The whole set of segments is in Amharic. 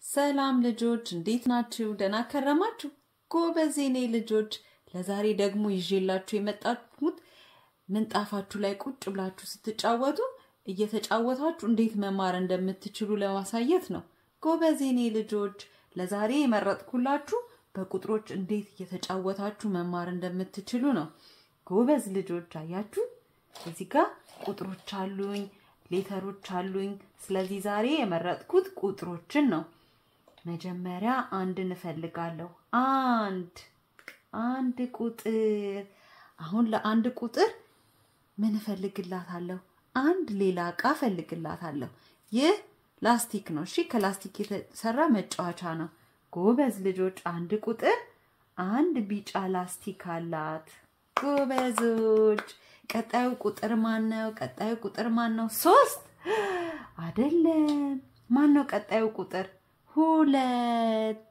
ሰላም ልጆች እንዴት ናችሁ? ደህና ከረማችሁ? ጎበዝ የኔ ልጆች። ለዛሬ ደግሞ ይዤላችሁ የመጣሁት ምንጣፋችሁ ላይ ቁጭ ብላችሁ ስትጫወቱ እየተጫወታችሁ እንዴት መማር እንደምትችሉ ለማሳየት ነው። ጎበዝ የኔ ልጆች፣ ለዛሬ የመረጥኩላችሁ በቁጥሮች እንዴት እየተጫወታችሁ መማር እንደምትችሉ ነው። ጎበዝ ልጆች፣ አያችሁ እዚህ ጋር ቁጥሮች አሉኝ፣ ሌተሮች አሉኝ። ስለዚህ ዛሬ የመረጥኩት ቁጥሮችን ነው። መጀመሪያ አንድ እንፈልጋለሁ። አንድ አንድ ቁጥር። አሁን ለአንድ ቁጥር ምን እፈልግላታለሁ? አንድ ሌላ እቃ እፈልግላታለሁ። ይህ ላስቲክ ነው። እሺ፣ ከላስቲክ የተሰራ መጫወቻ ነው። ጎበዝ ልጆች፣ አንድ ቁጥር አንድ ቢጫ ላስቲክ አላት። ጎበዞች። ቀጣዩ ቁጥር ማን ነው? ቀጣዩ ቁጥር ማን ነው? ሶስት አይደለም። ማን ነው ቀጣዩ ቁጥር? ሁለት።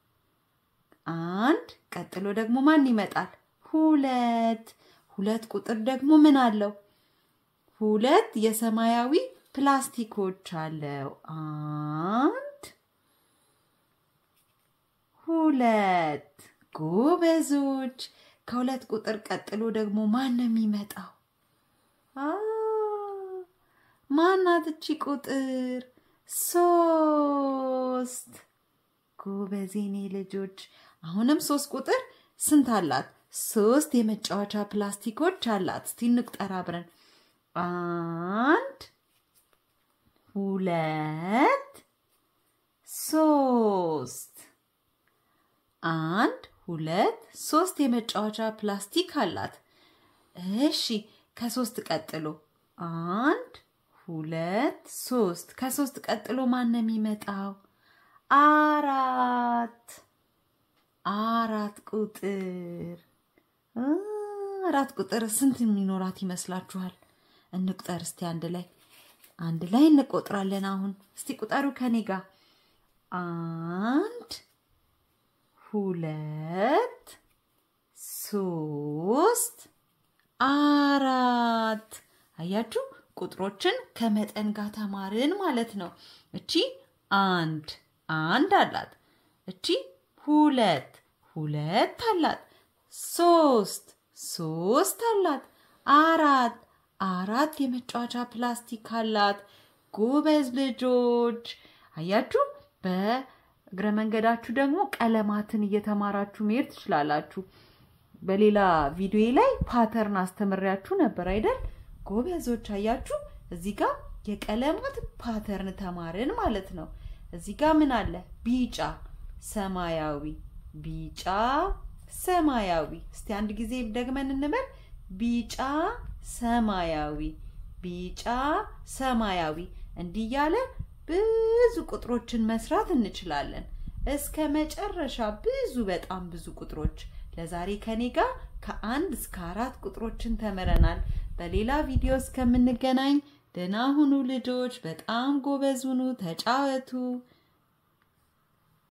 አንድ ቀጥሎ ደግሞ ማን ይመጣል? ሁለት። ሁለት ቁጥር ደግሞ ምን አለው? ሁለት የሰማያዊ ፕላስቲኮች አለው። አንድ ሁለት። ጎበዞች። ከሁለት ቁጥር ቀጥሎ ደግሞ ማን ነው የሚመጣው? ማናት እቺ ቁጥር? ሶስት። ጎበዜኔ ልጆች፣ አሁንም ሶስት ቁጥር ስንት አላት? ሶስት የመጫወቻ ፕላስቲኮች አላት። እስቲ እንቁጠር አብረን። አንድ ሁለት ሶስት። አንድ ሁለት ሶስት የመጫወቻ ፕላስቲክ አላት። እሺ ከሶስት ቀጥሎ አንድ ሁለት ሶስት። ከሶስት ቀጥሎ ማን ነው የሚመጣው? አራት አራት ቁጥር አራት ቁጥር ስንት የሚኖራት ይመስላችኋል? እንቁጠር እስቲ አንድ ላይ አንድ ላይ እንቆጥራለን። አሁን እስቲ ቁጠሩ ከኔ ጋር አንድ ሁለት ሶስት አራት። አያችሁ ቁጥሮችን ከመጠን ጋር ተማርን ማለት ነው። እቺ አንድ አንድ አላት። እቺ ሁለት ሁለት አላት። ሶስት ሶስት አላት። አራት አራት የመጫወቻ ፕላስቲክ አላት። ጎበዝ ልጆች አያችሁ በ እግረ መንገዳችሁ ደግሞ ቀለማትን እየተማራችሁ መሄድ ትችላላችሁ። በሌላ ቪዲዮ ላይ ፓተርን አስተምሬያችሁ ነበር አይደል? ጎበዞች አያችሁ፣ እዚህ ጋር የቀለማት ፓተርን ተማርን ማለት ነው። እዚህ ጋር ምን አለ? ቢጫ፣ ሰማያዊ፣ ቢጫ፣ ሰማያዊ። እስቲ አንድ ጊዜ ደግመን እንበል። ቢጫ፣ ሰማያዊ፣ ቢጫ፣ ሰማያዊ። እንዲህ እያለ ብዙ ቁጥሮችን መስራት እንችላለን። እስከ መጨረሻ ብዙ በጣም ብዙ ቁጥሮች። ለዛሬ ከኔ ጋር ከአንድ እስከ አራት ቁጥሮችን ተምረናል። በሌላ ቪዲዮ እስከምንገናኝ ደህና ሁኑ ልጆች። በጣም ጎበዝ ሁኑ፣ ተጫወቱ።